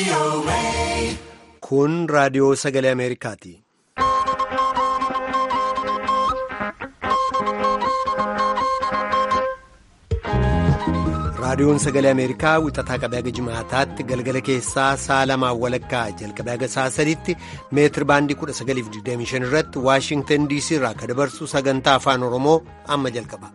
Kun raadiyoo sagalee Ameerikaati. Raadiyoon sagalee Ameerikaa wixataa qabee haga jimaataatti galgala keessaa sa'a lamaan walakkaa jalqabee haga sa'a sadiitti meetir baandii 1925 irratti Waashingtan DC irraa akka dabarsu sagantaa afaan Oromoo amma jalqaba.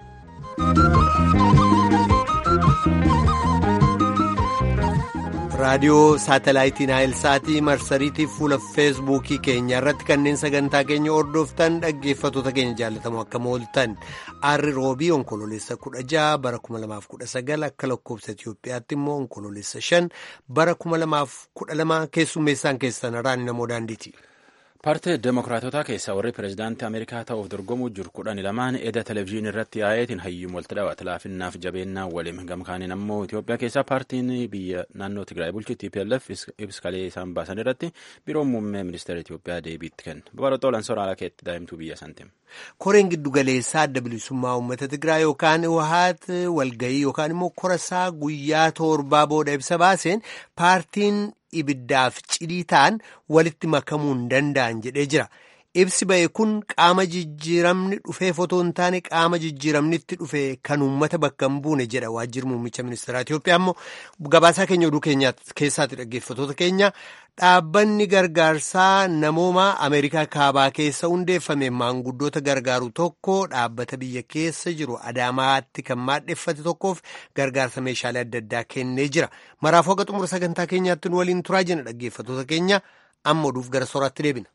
raadiyoo saatalaayitii naayilsaatii marsariitii fuula feesbuukii keenya irratti kanneen sagantaa keenya hordoftan dhaggeeffattoota keenya jaallatamu akka mooltan arri roobii onkoloolessa 16 bara 2019 akka lakkoofsa itiyoophiyaatti immoo onkoloolessa 5 bara 2012 keessummeessaan keessan irraan namoo daandiiti. paartii demokiraatotaa keessaa warri pireezidaantii ameerikaa ta'uuf dorgomuu jiru kudhan lamaan eda televezyiinii irratti yaa'eetiin hayyuun walitti dhaawate laafinnaaf jabeennaa waliin gamkaaniin ammoo itiyoophiyaa keessaa paartiin biyya naannoo tigraay bulchu tplf ibskalee isaan baasan irratti biroon muummee ministeera itiyoophiyaa deebiitti kenna babaroxoolan soraala keetti daa'imtuu biyya santiim. koreen giddugaleessaa adda bilisummaa uummata tigraay yookaan wahaat walgayii yookaan immoo korasaa guyyaa torbaa booda ibsa baaseen paartiin ibiddaaf cidii ta'an walitti makamuu hin danda'an jedhee jira. Ibsi ba'e kun qaama jijjiiramni dhufee fotoo hin taane qaama jijjiiramnitti dhufe kan uummata bakka hin buune jedha waajjirri muummicha ministeeraa Itoophiyaa immoo gabaasaa keenya oduu keessaatti dhaggeeffattoota keenya dhaabbanni gargaarsaa namoomaa Ameerikaa kaabaa keessa hundeeffame maanguddoota gargaaru tokko dhaabbata biyya keessa jiru Adaamaatti kan maadheffate tokkoof gargaarsa meeshaalee adda addaa kennee jira. Maraafuu haga xumura sagantaa keenyaatti nu waliin turaa jenna dhaggeeffattoota keenya amma oduuf gara sooraatti deebina.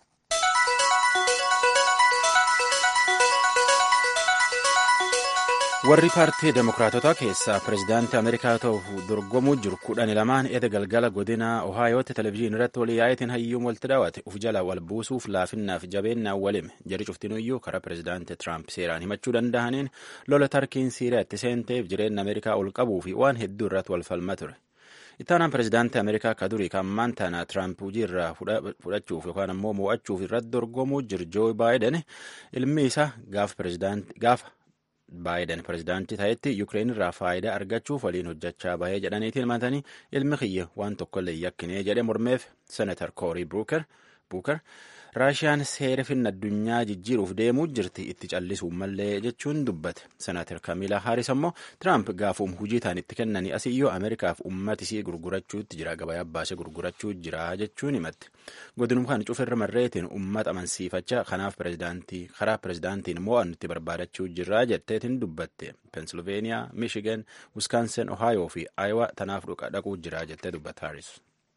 warri paartii demokiraatotaa keessaa pireezidaantii ameerikaa ta'uuf dorgomuu jiru kudhan lamaan eda galgala godina ohaayootti televezyiinii irratti walii yaa'eetiin hayyuun walitti dhaawate uf jala wal buusuuf laafinnaaf jabeennaan walime jari cuftinuyyuu karaa pireezidaantii tiraamp seeraan himachuu danda'aniin lola tarkiin siiriyaatti seenteef jireenya ameerikaa ol qabuu fi waan hedduu irratti wal falma ture. ittaanaan pireezidaantii ameerikaa akka durii kan maantaana tiraamp hojii irraa fudhachuuf yookaan ammoo mo'achuuf irratti dorgomuu jiru joo baayiden ilmi isaa gaafa baayiden pireezidaantii ta'etti yukireen irraa faayidaa argachuuf waliin hojjechaa bahee jedhaniitiin himatanii ilmi kiyya waan tokkollee yakkinee jedhe mormeef senatar koorii buuker raashiyaan seera finna addunyaa jijjiiruuf deemuu jirti itti callisuu mallee jechuun dubbate senatar kamiilaa haaris ammoo tiraamp gaafuum hujii ta'an itti kennanii asiyyoo ameerikaaf ummatisii gurgurachuutti jira gabayaa baasee gurgurachuu jira jechuun himatti godinum kan cufirra marreetiin ummata amansiifachaa kanaaf karaa pireezidaantiin mo'annutti barbaadachuu jirra jetteetiin dubbatte pensilveeniyaa miishigan wiskaansen ohaayoo fi aayiwaa tanaaf dhaquu jira jettee dubbatte haaris.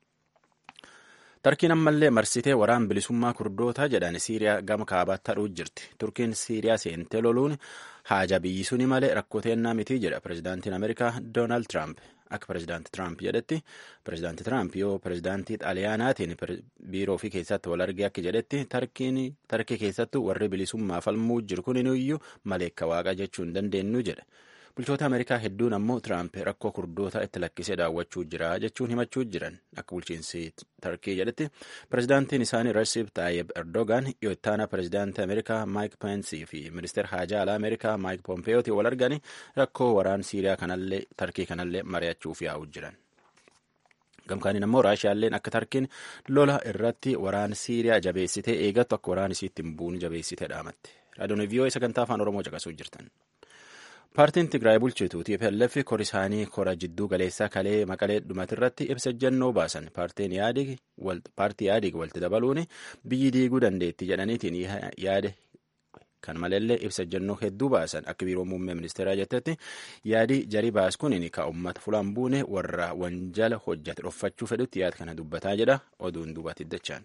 tarkiin ammallee marsitee waraan bilisummaa kurdootaa jedhan siiriyaa gama kaabaatti hadhuu jirti turkiin siiriyaa seentee loluun haaja biyyi suni malee rakkoteennaa mitii jedha pireezidaantiin ameerikaa doonaald tiraamp akka pireezidaanti tiraamp jedhetti pireezidaanti tiraamp yoo pireezidaantii xaaliyaanaatiin biiroo fi keessatti wal argee akka jedhetti tarkii keessattuu warri bilisummaa falmuu jiru kuninuyyuu maleekka waaqa jechuu hin dandeenyu jedha bulchoota ameerikaa hedduun ammoo tiraamp rakkoo kurdoota itti lakkisee daawwachuu jira jechuun himachuu jiran akka bulchiinsi tarkii jedhetti pireezidaantiin isaanii resip taayib erdogan yoo ittaana pireezidaantii ameerikaa maayik peensii fi ministeer haajaa alaa ameerikaa maayik pompeeyooti wal arganii rakkoo waraan siiriyaa kanallee tarkii kanallee mari'achuuf yaa'u jiran. gamkaaniin ammoo raashiyaalleen akka tarkiin lola irratti waraan siiriyaa jabeessitee eegattu akka waraan isiitti hin buune jabeessitee dhaamatti raadiyoon vii'oo sagantaa afaan oromoo caqasuu jirtan. paartiin tigraay bulchitu tplf kor isaanii kora jidduu galeessaa kalee maqalee dhumatirratti ibsa ejjennoo baasan paartiin paartii yaadig walitti dabaluun biyyi diiguu dandeetti jedhaniitiin yaade kan maleellee ibsa ejjennoo hedduu baasan akka biiroo muummee ministeeraa jettetti yaadi jarii baas kuniin ka ummata fulaan buune warra wanjala hojjate dhoffachuu fedhutti yaada kana dubbataa jedha oduun duubatti dachaan.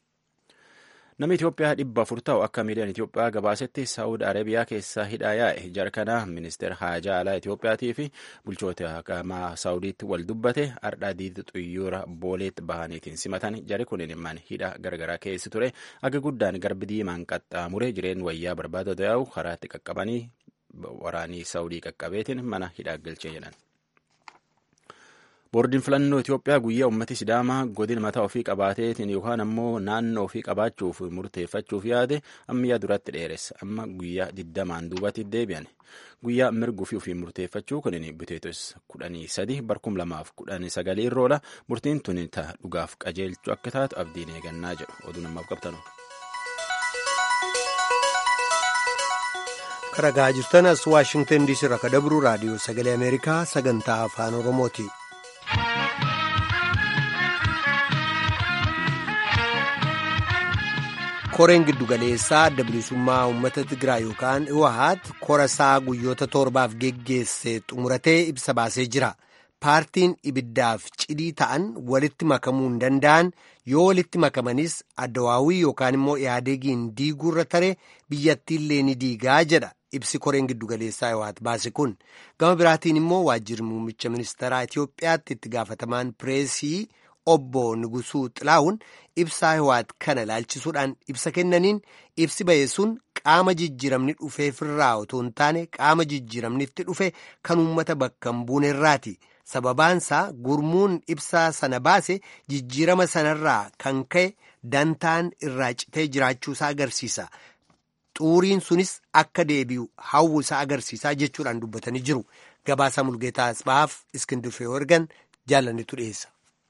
Namni Itoophiyaa dhibba afur ta'u akka miidiyaan Itoophiyaa gabaasetti Saawud Arabiyaa keessaa hidhaa yaa'e jarkana ministeera haajaa alaa Itoophiyaatii fi bulchoota haqamaa Saawudiitti wal dubbate ardhaa diida xuyyoora booleetti bahaniitiin simatan jari kunin man hidha gargaraa keessi ture aga guddaan garbi diimaan qaxxaamure jireen wayyaa barbaada yaa'u karaatti qaqqabanii waraanii Saawudii qaqqabeetiin mana hidhaa galchee jedhan. boordiin filannoo Itoophiyaa guyyaa uummati Sidaamaa godina mataa ofii qabaateetiin yookaan ammoo naannoo ofii qabaachuuf murteeffachuuf yaade ammayyaa duratti dheeressa. Amma guyyaa digdamaan duubatti deebi'an. Guyyaa mirguu fi ofii murteeffachuu kunin biteetos kudhanii sadi barkum lamaaf kudhanii sagalee irroola murtiin tuni ta'a dhugaaf qajeelchuu akka taatu abdiin eegannaa jedhu oduu namaaf qabtanu. Karagaa jirtan as Waashingtan diisii irraa kan dabru raadiyoo sagalee Ameerikaa sagantaa afaan Oromooti. koreen giddugaleessaa adda bilisummaa uummata Tigraay yookaan Iwahaat korasaa guyyoota torbaaf geggeesse xumuratee ibsa baasee jira. Paartiin ibiddaaf cidii ta'an walitti makamuu hin danda'an yoo walitti makamanis addawaawii yookaan immoo yaadeegiin diiguurra tare biyyattiillee ni diigaa jedha ibsi koreen giddugaleessaa Iwahaat baase kun. Gama biraatiin immoo waajjirri muummicha ministeeraa Itoophiyaatti itti gaafatamaan pireesii obbo Nugusuu Xilaawun ibsaa Iwahaat kana ilaalchisuudhaan ibsa kennaniin ibsi ba'e sun qaama jijjiiramni dhufeefirraa otoo hin taane qaama jijjiiramnitti dhufe kan uummata bakka hin buunerraati. Sababaansaa gurmuun ibsaa sana baase jijjiirama sanarraa kan ka'e dantaan irraa citee jiraachuusaa agarsiisa. Xuuriin sunis akka deebi'u hawwuusaa agarsiisaa jechuudhaan dubbatanii jiru. Gabaasaa Mulgeetaa Asbaaf Iskindir Feewergan jaalannetu dhiyeessa.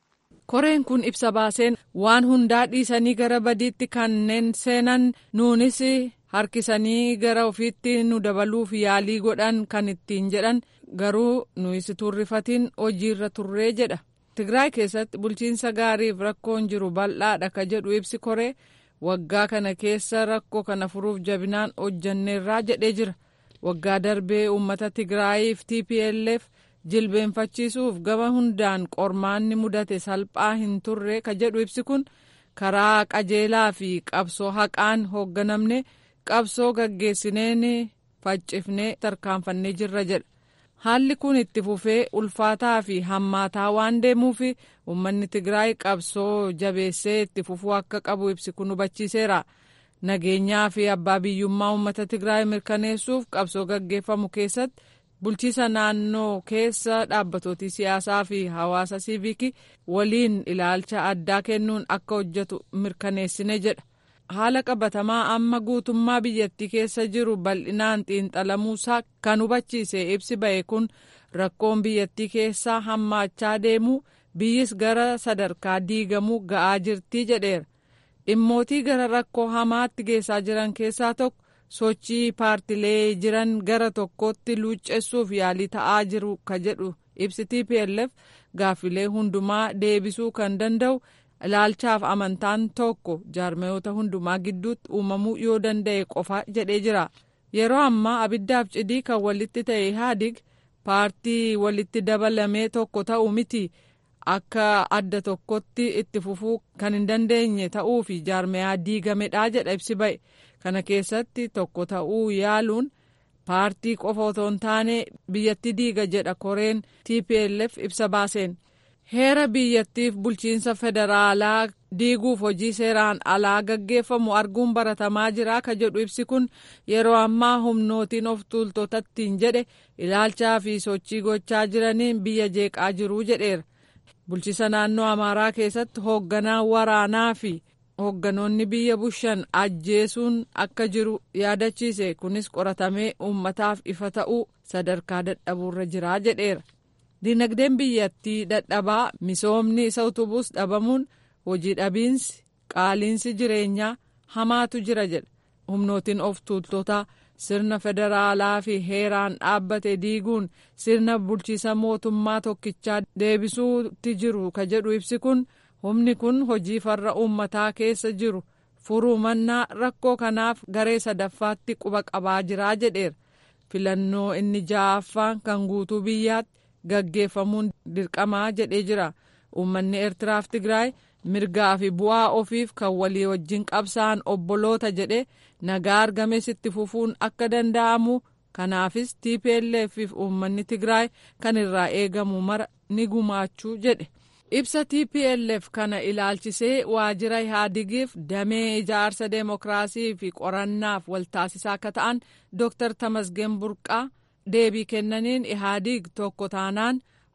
koreen kun ibsa baaseen waan hundaa dhiisanii gara badiitti kanneen seenan nuunis harkisanii gara ofiitti nu dabaluuf yaalii godhan kan ittiin jedhan garuu nuyi turrifatiin hojiirra turree jedha tigraay keessatti bulchiinsa gaariif rakkoon jiru bal'aadha ka jedhu ibsi koree waggaa kana keessa rakkoo kana furuuf jabinaan hojjanneerraa jedhee jira waggaa darbee uummata tigraayiif tplf jilbeenfachiisuuf gama hundaan qormaanni mudate salphaa hin turre ka jedhu ibsi kun karaa qajeelaa fi qabsoo haqaan hoogganamne qabsoo gaggeessineen faccifnee tarkaanfannee jirra jedha haalli kun itti fufee ulfaataa fi hammaataa waan deemuuf uummanni tigraay qabsoo jabeessee itti fufuu akka qabu ibsi kun hubachiiseera nageenyaa fi abbaa biyyummaa uummata tigraay mirkaneessuuf qabsoo gaggeeffamu keessatti bulchiisa naannoo keessa dhaabbatooti siyaasaa fi hawaasa siivikii waliin ilaalcha addaa kennuun akka hojjetu mirkaneessine jedha haala qabatamaa amma guutummaa biyyattii keessa jiru bal'inaan xiinxalamuusaa kan hubachiise ibsi ba'e kun rakkoon biyyattii keessaa hammaachaa deemu biyyis gara sadarkaa diigamuu ga'aa jirtii jedheera dhimmootii gara rakkoo hamaatti geessaa jiran keessaa tokko sochii paartilee jiran gara tokkotti luuccessuuf yaalii ta'aa jiru ka jedhu ibsi tplf gaaffilee hundumaa deebisuu kan danda'u ilaalchaaf amantaan tokko jaarmayoota hundumaa gidduutti uumamuu yoo danda'e qofa jedhee jira yeroo ammaa abiddaaf cidii kan walitti ta'e ihaadig paartii walitti dabalamee tokko ta'u miti akka adda tokkotti itti fufuu kan hin dandeenye ta'uu fi jaarmayaa diigamedha jedha ibsi ba'e kana keessatti tokko ta'uu yaaluun paartii qofa otoo hin taane biyyatti diiga jedha koreen tplf ibsa baaseen heera biyyattiif bulchiinsa federaalaa diiguuf hojii seeraan alaa gaggeeffamu arguun baratamaa jira ka jedhu ibsi kun yeroo ammaa humnootiin of tuultotattiin jedhe ilaalchaa fi sochii gochaa jiraniin biyya jeeqaa jiruu jedheera bulchiisa naannoo amaaraa keessatti hoogganaa waraanaa fi hoogganoonni biyya bushan ajjeesuun akka jiru yaadachiise kunis qoratamee uummataaf ifa ta'uu sadarkaa dadhabuurra jiraa jedheera dinagdeen biyyattii dadhabaa misoomni isa utubuus dhabamuun hojii dhabiinsi qaaliinsi jireenyaa hamaatu jira jedha humnootiin of tuultotaa sirna federaalaa fi heeraan dhaabbate diiguun sirna bulchiisa mootummaa tokkichaa deebisuutti jiru ka jedhu ibsi kun humni kun hojii farra uummataa keessa jiru furuu mannaa rakkoo kanaaf garee sadaffaatti quba qabaa jiraa jedheera filannoo inni ja'affaan kan guutuu biyyaatti gaggeeffamuun dirqamaa jedhee jira uummanni eertiraaf tigraay mirgaa fi bu'aa ofiif kan walii wajjin qabsa'an obboloota jedhe nagaa argames itti fufuun akka danda'amu kanaafis tplf fi uummanni tigraay kan irraa eegamu mara ni gumaachuu jedhe ibsa tplf kana ilaalchisee waajjira ihaadigiif damee ijaarsa deemokiraasii fi qorannaaf waltaasisaa akka ta'an dooktar tamasgeen burqaa deebii kennaniin ihaadig tokko taanaan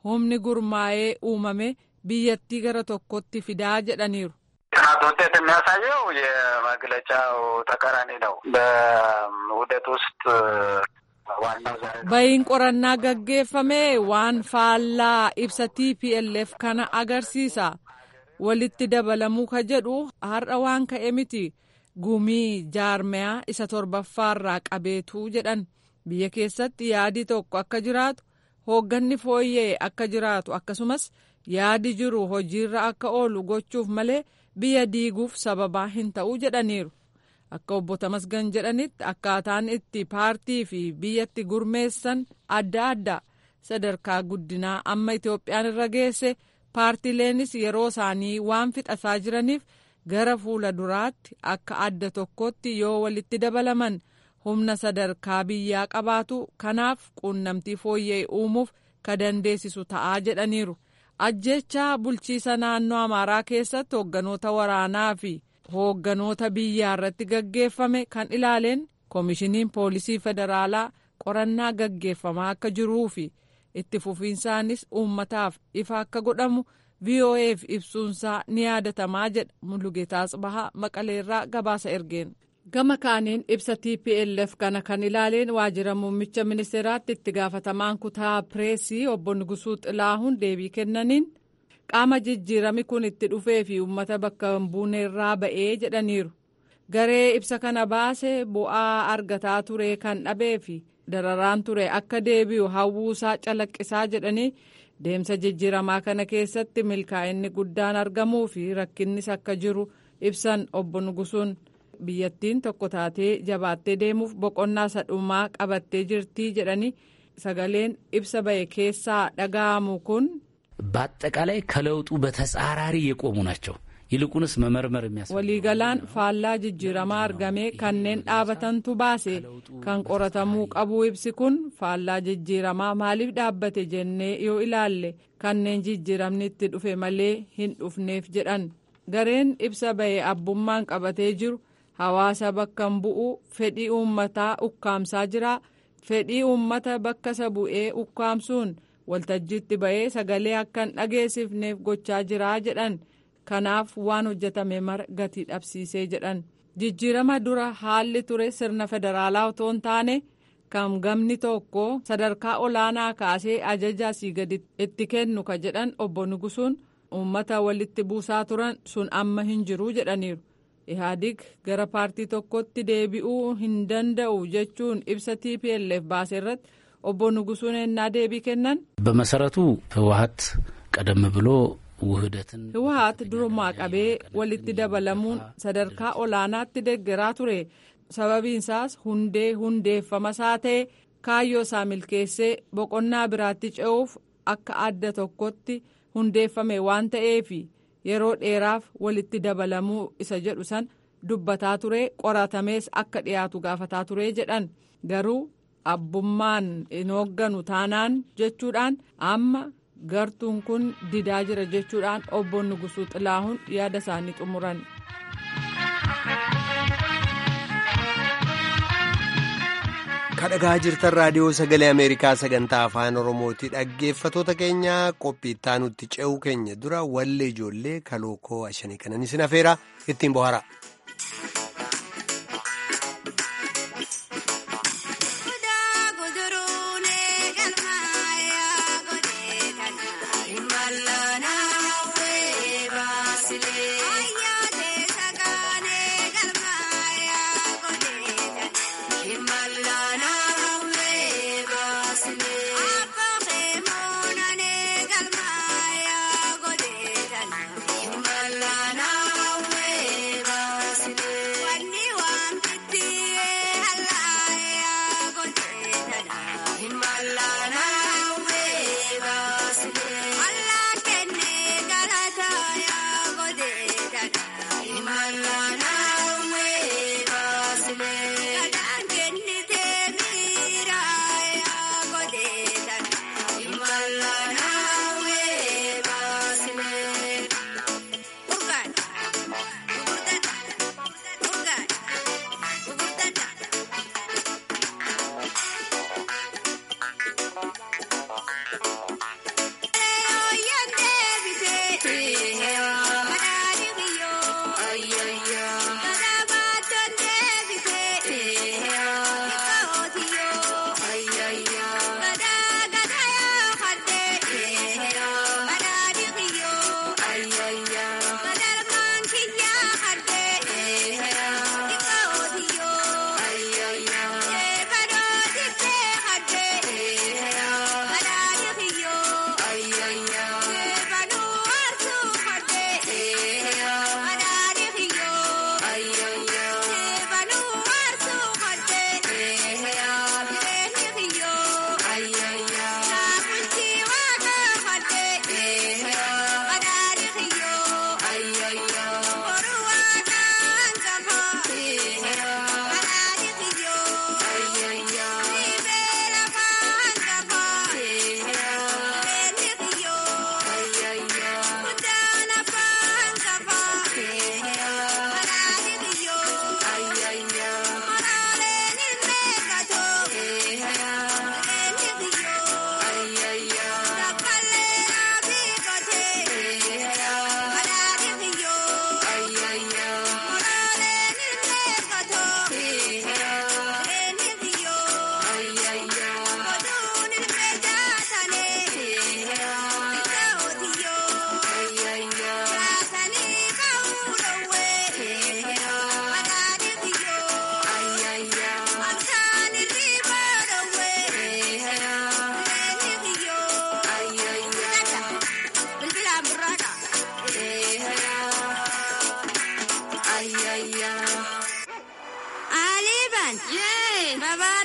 humni gurmaa'ee uumame biyyattii gara tokkotti fidaa jedhaniiru. ጥናት ውጤት የሚያሳየው የመግለጫው ተቃራኒ ነው። በውህደት ውስጥ ዋናው ዛሬ bayin qorannaa gaggeeffame waan faallaa ibsa TPLF kana agarsiisa. Walitti dabalamuu ka jedhu har'a waan ka'e miti. Gumii jaarmayaa isa torbaffaarraa qabeetu jedhan biyya keessatti yaadi tokko akka jiraatu hoogganni fooyya'e akka jiraatu akkasumas yaadi jiru hojiirra akka oolu gochuuf malee biyya diiguuf sababaa hin ta'u jedhaniiru. Akka obbo Tamasgan jedhanitti akkaataan itti paartii fi biyyatti gurmeessan adda adda sadarkaa guddinaa amma Itoophiyaan irra geesse paartileenis yeroo isaanii waan fixataa jiraniif gara fuula duraatti akka adda tokkotti yoo walitti dabalaman humna sadarkaa biyyaa qabaatu kanaaf quunnamtii fooyya'e uumuuf ka dandeessisu ta'aa jedhaniiru. ajjechaa bulchiisa naannoo amaaraa keessatti hoogganoota waraanaa fi hoogganoota biyyaa irratti gaggeeffame kan ilaaleen koomishiniin poolisii federaalaa qorannaa gaggeeffamaa akka jiruu fi itti fufiinsaanis uummataaf ifa akka godhamu voaf ibsuunsaa ni yaadatamaa jedha mulugeetaas bahaa maqaleerraa gabaasa ergeen. gama kaaniin ibsa tplf kana kan ilaaleen waajjira muummicha ministeeraatti itti gaafatamaan kutaa pireesii obbo Nugusuu Xilaahuun deebii kennaniin qaama jijjiirami kun itti dhufee fi uummata bakka hin buuneerraa ba'ee jedhaniiru garee ibsa kana baase bu'aa argataa ture kan dhabee fi dararaan ture akka deebi'u hawwuusaa calaqqisaa jedhanii deemsa jijjiiramaa kana keessatti milkaa'inni guddaan argamuu fi rakkinnis akka jiru ibsan obbo Nugusuun. biyyattiin tokko taatee jabaattee deemuuf boqonnaa sadhumaa qabattee jirtii jedhanii sagaleen ibsa ba'e keessaa dhaga'amu kun. በአጠቃላይ ከለውጡ በተጻራሪ የቆሙ ናቸው። ይልቁንስ መመርመር የሚያስ waliigalaan faallaa jijjiiramaa argamee kanneen dhaabatantu baase kan qoratamuu qabu ibsi kun faallaa jijjiiramaa maaliif dhaabbate jennee yoo ilaalle kanneen jijjiiramni itti dhufe malee hin dhufneef jedhan gareen ibsa ba'e abbummaan qabatee jiru. hawaasa bakka bu'u fedhii uummataa ukkaamsaa jira fedhii uummata bakka isa bu'ee ukkaamsuun waltajjiitti ba'ee sagalee akka hin dhageessifneef gochaa jira jedhan kanaaf waan hojjetame mara gatii dhabsiisee jedhan jijjiirama dura haalli ture sirna federaalaa otoo hin taane kan gamni tokko sadarkaa olaanaa kaasee ajaja asii gadi itti kennu ka jedhan obbo Nugusuun uummata walitti buusaa turan sun amma hin jiru jedhaniiru. ihaadig gara paartii tokkotti deebi'uu hin danda'u jechuun ibsa tplf baase irratti obbo Nugusuun ennaa deebii kennan. በመሰረቱ ህወሀት ቀደም ብሎ ውህደትን ህወሀት durumaa qabee walitti dabalamuun sadarkaa olaanaatti deeggaraa ture sababiinsaas hundee hundeeffamasaa ta'e kaayyoo isaa milkeessee boqonnaa biraatti ce'uuf akka adda tokkotti hundeeffame waan ta'eefi. yeroo dheeraaf walitti dabalamuu isa jedhu san dubbataa ture qoratamees akka dhiyaatu gaafataa ture jedhan garuu abbummaan hin hoogganu taanaan jechuudhaan amma gartuun kun didaa jira jechuudhaan obbo Nugusuu Xilaahuun yaada isaanii xumuran. kadhagaa jirtan raadiyoo sagalee ameerikaa sagantaa afaan oromooti dhaggeeffatoota keenya qophii itti ce'uu keenya dura wallee ijoollee kalookoo ashanii kanan isin afeera ittiin bohara. Malana, we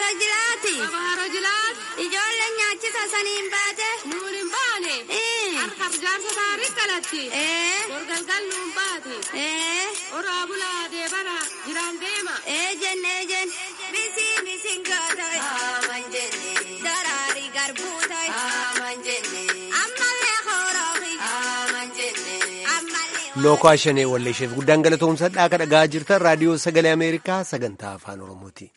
jilaati. Abaaro jilaati. Ijoolleen nyaachisa saniin baate. Nuun hin baane. Harkaaf jaarsa taarii kalatti. Gorgalgal nuun baate. Oraa bulaa deebara jiraan deema. Eejen eejen. Misii misiin gootoy. Aman jenne. Daraari garbuu toy. Aman jenne. Ammallee hooroofi. Aman jenne. Ammallee. Lookoo Ashanee Walleesheef guddaan galatoomsadhaa akka dhagaa jirtan raadiyoo sagalee Ameerikaa sagantaa afaan Oromooti.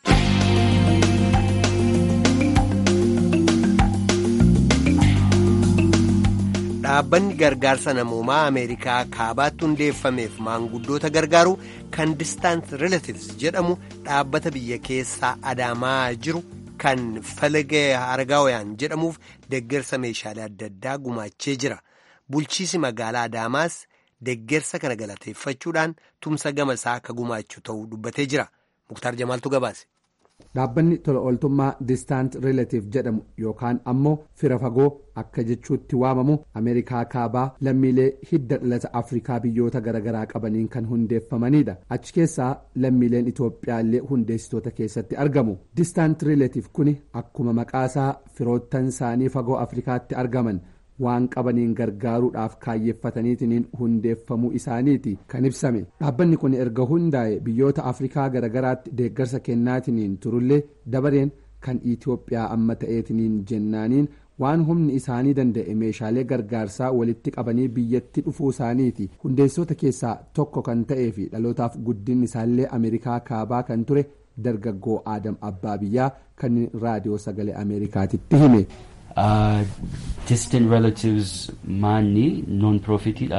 Dhaabbanni gargaarsa namoomaa Ameerikaa kaabaatti hundeeffameef maanguddoota gargaaru kan Distant Relatives jedhamu dhaabbata biyya keessaa adaamaa jiru kan falagee argaawayaan jedhamuuf deeggarsa meeshaalee adda addaa gumaachee jira. Bulchiisi magaalaa Adaamaas deeggarsa kana galateeffachuudhaan tumsa gama isaa akka gumaachu ta'uu dubbatee jira. Muktaar Jamaaltu gabaase. Dhaabbanni tola ooltummaa Distant Relative jedhamu yookaan ammoo fira fagoo akka jechuutti waamamu Ameerikaa kaabaa lammiilee hidda dhalata Afrikaa biyyoota garaagaraa qabaniin kan hundeeffamanidha. Achi keessaa lammiileen Itoophiyaa illee hundeessitoota keessatti argamu. Distant Relative kuni akkuma maqaasaa firoottan isaanii fagoo Afrikaatti argaman. waan qabaniin gargaaruudhaaf kaayyeeffataniitiin hundeeffamuu isaaniiti kan ibsame dhaabbanni kun erga hundaa'e biyyoota afrikaa garagaraatti deeggarsa kennaatiin turullee dabareen kan itiyoophiyaa amma ta'eetiin jennaaniin waan humni isaanii danda'e meeshaalee gargaarsaa walitti qabanii biyyatti dhufuu isaaniiti hundeessitoota keessaa tokko kan ta'ee fi dhalootaaf guddinni isaallee ameerikaa kaabaa kan ture dargaggoo aadam abbaa biyyaa kan raadiyoo sagalee ameerikaatitti hime. Uh, distant relatives maanni non profitidha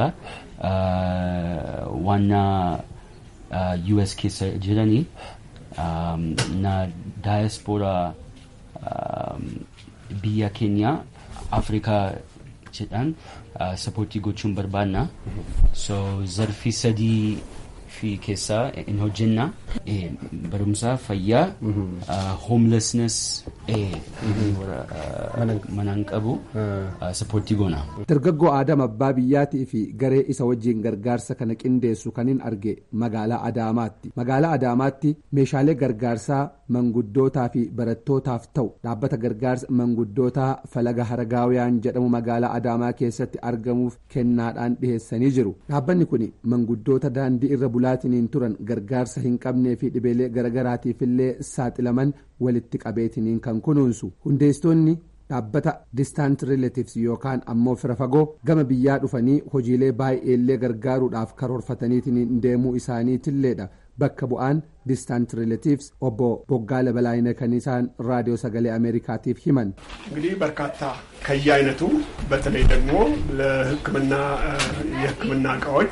uh, wanna uh, US keessa jiranii um, na diaspora um, biyya keenya afrikaa jedhan uh, sapportii gochuun barbaanna so zarfii sadii fi keessaa in hojjenna eh, barumsa fayyaa uh, homelessness eh, manaan qabu sapportii goona. dargaggoo aadam abbaa biyyaatii fi garee isa wajjiin gargaarsa kana qindeessu kanin arge magaalaa adaamaatti magaalaa adaamaatti meeshaalee gargaarsaa manguddootaa fi barattootaaf ta'u dhaabbata gargaarsa manguddootaa falaga haragaawiyaan jedhamu magaalaa adaamaa keessatti argamuuf kennaadhaan dhiheessanii jiru dhaabbanni kun manguddoota daandii irra bulaatiniin turan gargaarsa hin qabnee fi dhibeelee garagaraatiifillee saaxilaman walitti qabeetiniin kan kunuunsu hundeessitoonni dhaabbata distant relatives yookaan ammoo fira fagoo gama biyyaa dhufanii hojiilee baay'eellee gargaaruudhaaf karoorfataniitiin deemuu isaaniitilleedha bakka bu'aan distant relatives obbo boggaala balaayina kan isaan raadiyoo sagalee ameerikaatiif himan እንግዲህ በርካታ ከየአይነቱ በተለይ ደግሞ ለሕክምና የሕክምና እቃዎች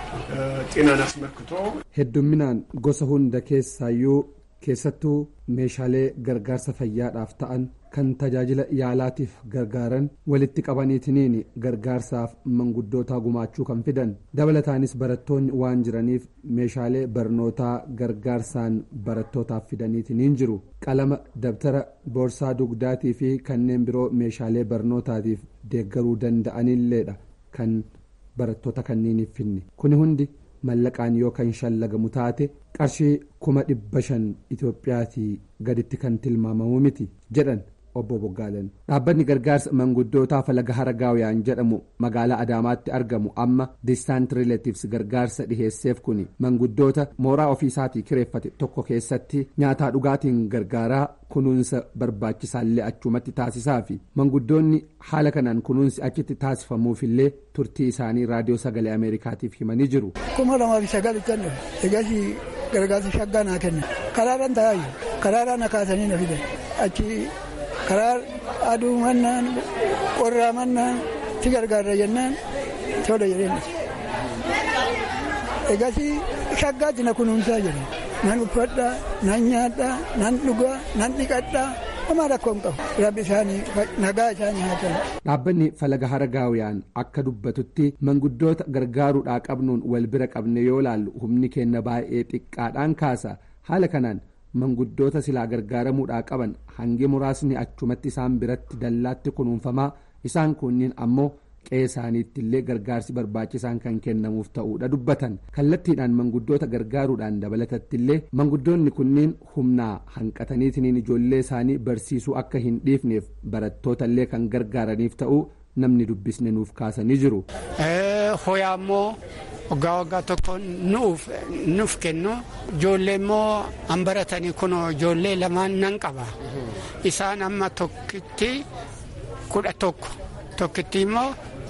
ጤናን አስመልክቶ heddumminaan gosa hunda keessaayyuu keessattuu meeshaalee gargaarsa fayyaadhaaf ta'an kan tajaajila yaalaatiif gargaaran walitti qabaniitiniin gargaarsaaf manguddootaa gumaachuu kan fidan dabalataanis barattoonni waan jiraniif meeshaalee barnootaa gargaarsaan barattootaaf fidaniitiniin jiru qalama dabtara boorsaa dugdaatii fi kanneen biroo meeshaalee barnootaatiif deeggaruu danda'anilleedha kan barattoota kanniiniif finne kuni hundi mallaqaan yoo kan shallagamu taate qarshii kuma dhibba shan itoophiyaatii gaditti kan tilmaamamu miti jedhan obbo Boggaaleen dhaabbanni gargaarsa manguddootaa falaga haragaawiyaan jedhamu magaalaa Adaamaatti argamu amma distant relatives gargaarsa dhiheesseef kuni manguddoota mooraa ofiisaatii kireeffate tokko keessatti nyaataa dhugaatiin gargaaraa kunuunsa barbaachisaallee achumatti taasisaa fi manguddoonni haala kanaan kunuunsi achitti taasifamuufillee turtii isaanii raadiyoo sagalee ameerikaatiif himanii jiru. kuma lamaaf sagal kennu egas gargaarsa shaggaa naa kenna karaaraan taa'aayu karaaraan na kaasanii na fidan achi karaa aduu mannaan qorraa mannaan si gargaarra jennaan tola jedheen egas shaggaatti na kunuunsaa jedhe nan uffadhaa nan nyaadhaa nan dhugaa nan dhiqadhaa homaa rakkoo hin qabu rabbi isaanii nagaa isaanii haa ta'u. dhaabbanni falaga haragaawiyaan akka dubbatutti manguddoota gargaaruudhaa qabnuun wal bira qabne yoo laallu humni kenna baay'ee xiqqaadhaan kaasa haala kanaan manguddoota silaa gargaaramuudhaa qaban hangi muraasni achumatti isaan biratti dallaatti kunuunfamaa isaan kunniin ammoo qe'ee isaaniitti illee gargaarsi barbaachisaan kan kennamuuf ta'uudha dubbatan kallattiidhaan manguddoota gargaaruudhaan dabalatatti illee manguddoonni kunniin humnaa hanqataniitiin ijoollee isaanii barsiisuu akka hin dhiifneef barattoota illee kan gargaaraniif ta'uu namni dubbisne nuuf kaasanii jiru. Hoyaa immoo waggaa waggaa tokko nuuf kennu ijoollee immoo an baratanii kun ijoollee lamaan nan qaba isaan amma tokkitti kudha tokko tokkitti immoo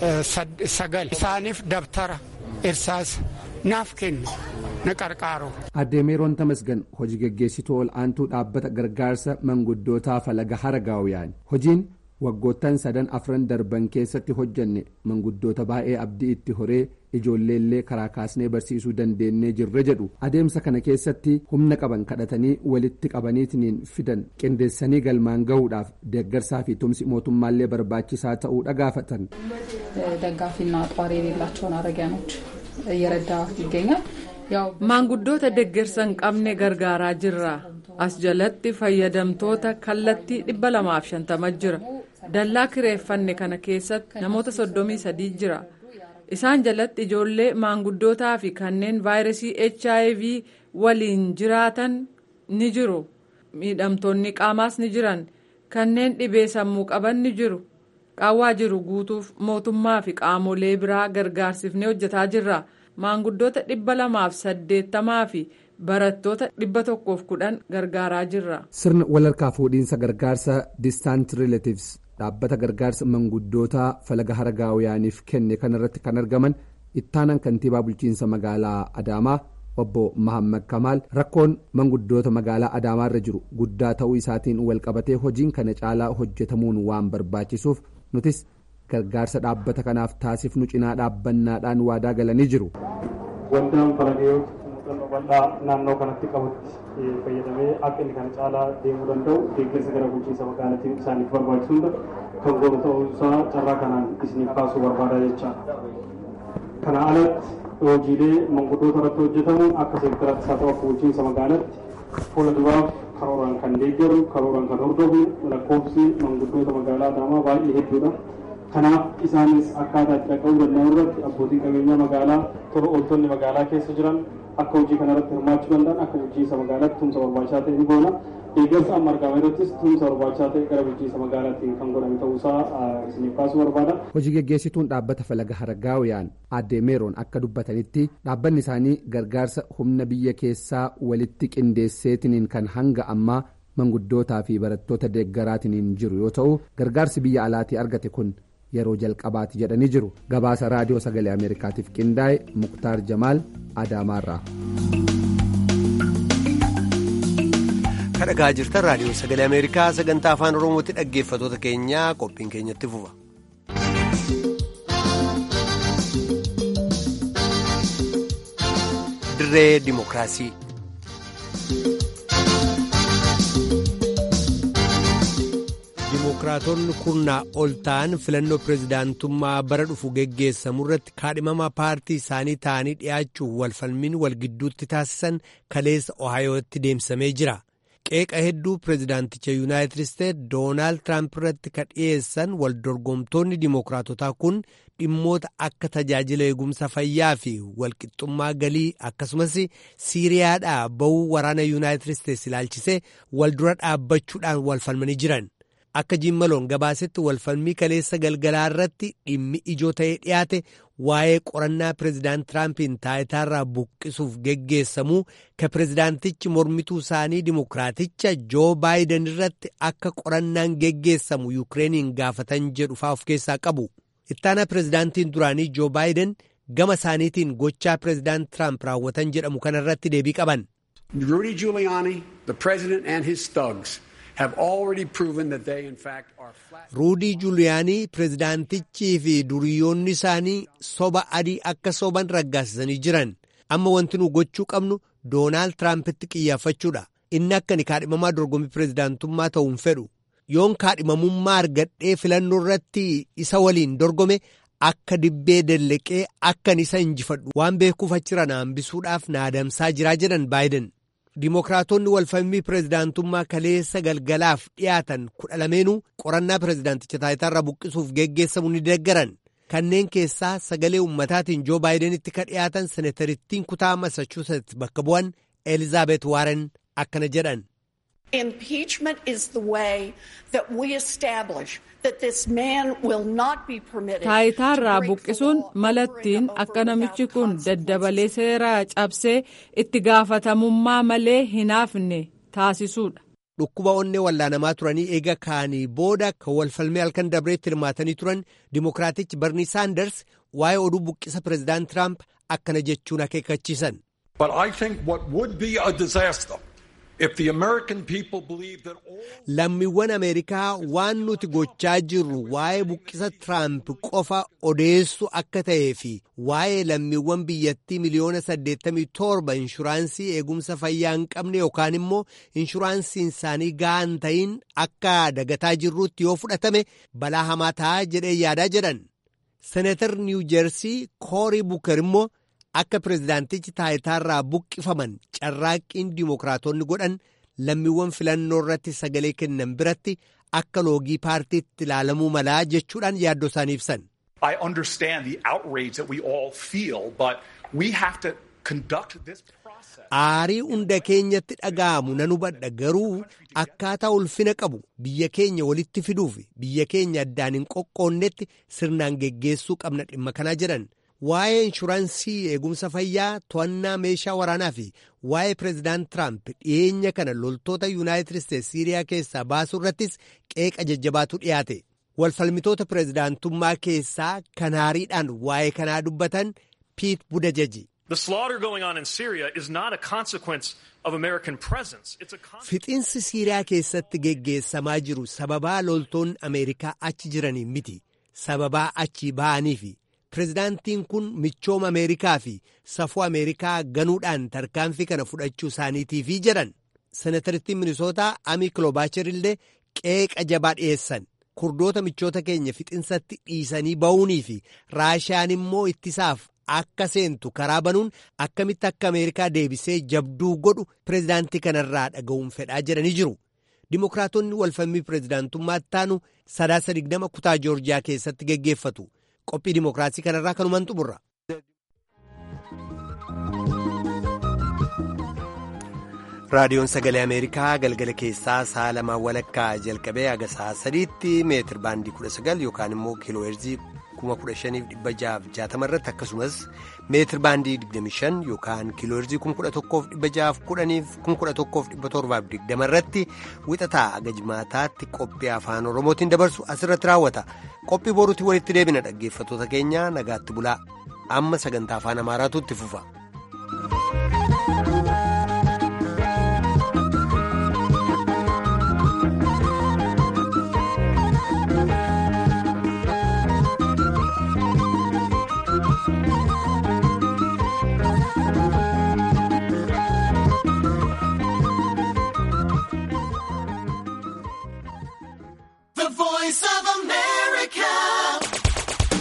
sagal isaaniif dabtara irsaas naaf kennu na qarqaaru. Addee Meeroon Tamasgan hojii geggeessituu ol aantuu dhaabbata gargaarsa manguddootaa falaga haragaawiyaan hojiin waggoottan sadan afran darban keessatti hojjanne manguddoota baay'ee abdii itti horee ijoolleellee karaa kaasnee barsiisuu dandeenyee jirre jedhu adeemsa kana keessatti humna qaban kadhatanii walitti qabaniitiin fidan qindeessanii galmaan gahuudhaaf deeggarsaa fi tumsi mootummaallee barbaachisaa ta'uu dhagaafatan. ደጋፊና ጧሪ የሌላቸውን አረጊያኖች እየረዳ ይገኛል። maanguddoota deeggarsa hin qabne gargaaraa jirra as jalatti fayyadamtoota kallattii dhibba lamaaf shantama jira dallaa kireeffanne kana keessatti namoota soddomii sadii jira isaan jalatti ijoollee maanguddootaa fi kanneen vaayirasii hiv waliin jiraatan ni jiru miidhamtoonni qaamaas ni jiran kanneen dhibee sammuu qaban ni jiru qaawwaa jiru guutuuf mootummaa fi qaamolee biraa gargaarsifnee hojjetaa jirra. maanguddoota dhibba lamaaf saddeettamaa fi barattoota dhibba tokkoof kudhan gargaaraa jirra. sirna walharkaa fuudhiinsa gargaarsa distant relatives dhaabbata gargaarsa manguddootaa falaga haragaawiyaaniif kenne kanarratti kan argaman ittaanan kantiibaa bulchiinsa magaalaa adaamaa obbo Mahammad Kamaal rakkoon manguddoota magaalaa Adaamaarra jiru guddaa ta'uu isaatiin walqabatee hojiin kana caalaa hojjetamuun waan barbaachisuuf nutis gargaarsa dhaabbata kanaaf taasifnu cinaa dhaabbannaadhaan waadaa galanii jiru. Waldaan Falagaa muuxannoo bal'aa naannoo kanatti qabutti fayyadamee akka inni kana caalaa deemuu danda'u deeggarsa gara bulchiinsa magaalaatiin isaaniif barbaachisu hunda kan goonu ta'uu isaa carraa kanaan isiniif kaasuu barbaada jechaadha. Kana alatti hojiilee manguddoota irratti hojjetamu akka seektaratti haa ta'u akka bulchiinsa magaalaatti fuula duraaf karooraan kan deeggaru karooraan kan hordofu lakkoofsi manguddoota magaalaa Adaamaa baay'ee hedduudha. kanaaf isaanis akkaataa itti dhaqqabuu danda'an irratti abbootiin qabeenyaa magaalaa tola ooltonni magaalaa keessa jiran akka hojii kana irratti hirmaachuu danda'an akka bulchiinsa magaalaatti tumsa barbaachisaa ta'e ni goona. Deeggarsa amma argame irrattis tumsa barbaachisaa ta'e gara bulchiinsa magaalaatiin kan godhame ta'uusaa isiniif kaasuu barbaada. Hojii geggeessituun dhaabbata falaga haragaawiyaan addee meeroon akka dubbatanitti dhaabbanni isaanii gargaarsa humna biyya keessaa walitti qindeesseetiniin kan hanga ammaa manguddootaa fi barattoota deeggaraatiin jiru yoo ta'u gargaarsi biyya alaatii argate kun yeroo jalqabaati jedhanii jiru gabaasa raadiyoo sagalee ameerikaatiif qindaa'e muktaar jamaal adaamaarraa. kadhagaa jirtan raadiyoo sagalee ameerikaa sagantaa afaan oromootti dhaggeeffatoota keenyaa qophiin keenyatti fufa. dirree dimokiraasii. dimokiraatonni kurnaa ol ta'an filannoo pirezidaantummaa bara dhufu geggeessamu irratti kaadhimama paartii isaanii ta'anii dhi'aachuuf walfalmiin wal gidduutti taasisan kaleessa ohayootti deemsamee jira qeeqa hedduu pirezidaanticha yuunaayitid isteet doonaald tiraamp irratti ka dhiyeessan wal dorgomtoonni dimokiraatotaa kun dhimmoota akka tajaajila eegumsa fayyaa fi walqixxummaa galii akkasumas siiriyaadhaa ba'uu waraana yuunaayitid isteets ilaalchisee wal dura dhaabbachuudhaan walfalmanii jiran. akka jimmaloon gabaasetti walfalmii kaleessa galgalaa irratti dhimmi ijoo ta'ee dhiyaate waa'ee qorannaa pireezidaant tiraampiin taayitaarraa buqqisuuf geggeessamuu ka pireezidaantichi mormituu isaanii dimokiraaticha joo baayiden irratti akka qorannaan geggeessamu yuukireeniin gaafatan jedhu faa of keessaa qabu ittaanaa pireezidaantiin duraanii joo baayiden gama isaaniitiin gochaa pireezidaant tiraamp raawwatan jedhamu kanarratti deebii qaban. Rudy Giuliani, the president and his thugs. ruudii juuliyaanii pireezidaantichii fi duriyoonni isaanii soba adii akka soban raggaasisanii jiran amma wanti nu gochuu qabnu doonaald tiraampitti qiyyaafachuudha inni akka ni kaadhimamaa dorgommii pireezidaantummaa ta'uun fedhu yoon kaadhimamummaa argadhee filannoo irratti isa waliin dorgome akka dibbee dalleqee akkan isa injifadhu waan beekuuf achirra na hambisuudhaaf na adamsaa jiraa jedhan baayiden. Dimookiraatonni walfalmii pireezidaantummaa kaleessa galgalaaf dhiyaatan kudha lameenuu qorannaa pireezidaanticha taayitaarraa buqqisuuf geggeessamu ni deeggaran kanneen keessaa sagalee ummataatiin joo baayidenitti ka dhiyaatan seneetarittiin kutaa massachusetts bakka bu'an elizaabeet waaren akkana jedhan. Impeachment is the way that we establish that this man will not be permitted. Taayitaarraa buqqisuun malattiin akka namichi kun daddabalee seeraa cabsee itti gaafatamummaa malee hin hafne taasisuudha. Dhukkuba onnee wallaanamaa turanii eega kaanii booda kan walfalmee halkan dabreetti hirmaatanii turan Dimookiraatichi Barnii Saanders waa'ee oduu buqqisa Pireezidaant Tiraamp akkana jechuun akeekkachiisan. But I think what would be a disaster if the American people believe that all Lammiiwwan Ameerikaa waan nuti gochaa jirru waa'ee buqqisa Tiraamp qofa odeessu akka ta'ee fi waa'ee lammiiwwan biyyattii miliyoona 87 inshuraansii eegumsa fayyaa hin qabne yookaan immoo inshuraansiin isaanii gahaa hin ta'in akka dagataa jirruutti yoo fudhatame balaa hamaa ta'a jedhee yaadaa jedhan. Seneetar Niw Jeersii Koorii Buker immoo akka pireezidaantichi taayitaarraa buqqifaman carraaqqiin dimookiraatonni godhan lammiiwwan filannoo irratti sagalee kennan biratti akka loogii paartiitti ilaalamuu malaa jechuudhaan yaaddoo isaanii ibsan. I understand the outrage that we all feel, but we have to conduct this process. Aarii hunda keenyatti dhaga'amu nan hubadha garuu akkaataa ulfina qabu biyya keenya walitti fiduuf biyya keenya addaan hin qoqqoonnetti sirnaan geggeessuu qabna dhimma kanaa jedhan. Waa'ee inshuraansii eegumsa fayyaa to'annaa meeshaa waraanaa fi waa'ee pireezidaant Tiraamp dhiyeenya kana loltoota Yuunaayitid Isteetsi Siiriyaa keessaa baasuu irrattis qeeqa jajjabaatu dhiyaate. Walfalmitoota pireezidaantummaa keessaa kan haariidhaan waa'ee kanaa dubbatan Piit Budajaji. The slaughter going on in Syria is not a consequence of American presence. It's a Fixinsi Siiriyaa keessatti geggeessamaa jiru sababaa loltoonni Ameerikaa achi jiranii miti. Sababaa achi ba'aniifi. Pireezidaantiin kun michooma Ameerikaa fi safuu Ameerikaa ganuudhaan tarkaanfii kana fudhachuu isaaniitiifi jedhan. Seneetarittiin Minisootaa Amii Kiloobaachar illee qeeqa jabaa dhiyeessan. Kurdoota michoota keenya fixinsatti dhiisanii ba'uunii fi Raashiyaan immoo ittisaaf akka seentu karaa banuun akkamitti akka Ameerikaa deebisee jabduu godhu pireezidaantii kanarraa dhaga'uun fedhaa jedhanii jiru. Dimookiraatonni walfalmii pireezidaantummaatti taanu sadaasa digdama kutaa Joorjiyaa keessatti geggeeffatu. Qophii dimookiraasii kanarraa kanumaan xumurra. raadiyoon sagalee ameerikaa galgala keessaa sa'a lamaa walakkaa jalqabee haga sa'a sadiitti meetir baandii 19 yookaan immoo kiiloo heerzii 15660 irratti akkasumas meetir baandii 25 yookaan kiiloo heerzii 11610 irratti wixataa haga jimaataatti qophii afaan oromootiin dabarsu asirratti raawwata qophii boruutti walitti deebina dhaggeeffatoota keenya nagaatti bulaa amma sagantaa afaan amaaraatu itti fufa.